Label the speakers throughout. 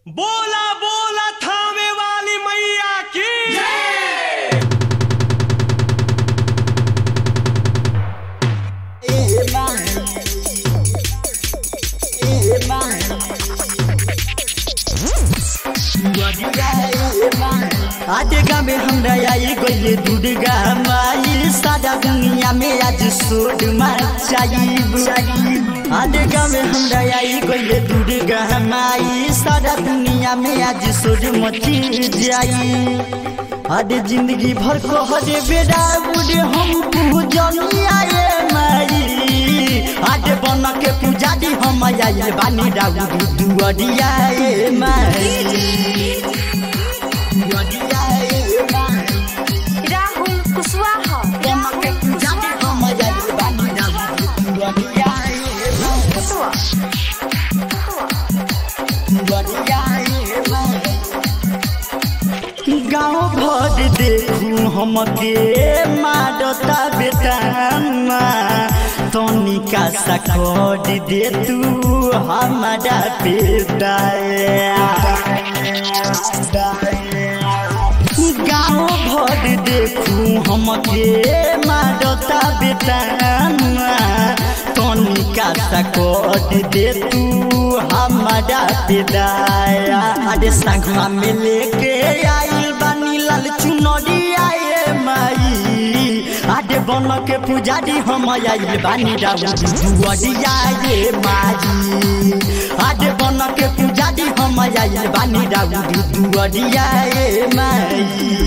Speaker 1: बोला बोला थामे वाली मैया की
Speaker 2: आदेगा में हमरा आई गइले दुर्गा माई सारा दुनिया में आज सोड मचाइब आदेगा में हमरा आई गइले दुर्गा माई सारा दुनिया में आज सोड मची जाई आदे जिंदगी भर को हरे बेड़ा बुढ़े हम पूजनी आए माई आदे बन के पूजा दी हम आइले बानी राउर दुआरिया ए माई
Speaker 3: राहुल कुशवाहा कुशवा
Speaker 2: गाँव भर देखू हमके मारता बेटामा तनिका सा कर दे तू हमारा बेटा गाँव भर देखू हमके मारता बेटामा तनिका सा कर दे तू हमारा बेदाया अरे संगमा में लेके आई बानी लाल चुनरी आए माई आडे बन के पुजारी हम आइल बानी राउर दुआरिया ये माई आडे बन के पुजारी हम आइल बानी राउर दुआरिया ये माई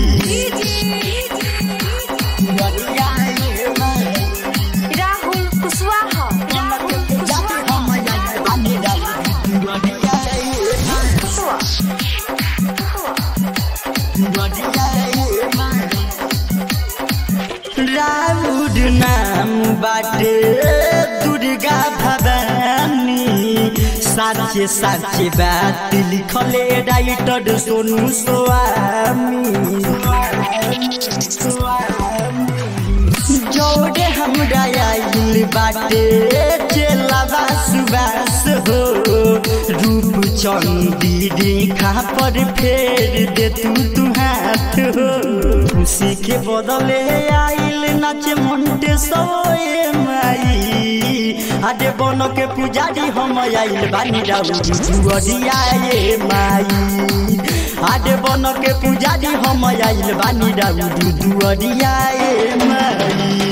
Speaker 2: दुआरिया ये माई
Speaker 3: राहुल कुशवाहा कुशवा
Speaker 2: राउर नाम बाटे दुर्गा भवानी साचे साचे बात लिखले राइटर सोनू स्वामी जोड़े हमरा आइल बाटे चेलावा सुबास हो रूप चंदी रेखा पर फेर दे तू तू हाथ हो खुशी के बदले आइल नाच मंटे सोए माई आडे बन के पुजारी हम आइल बानी राउर दुआरिया ये माई आडे बन के पुजारी हम आइल बानी राउर दुआरिया ये माई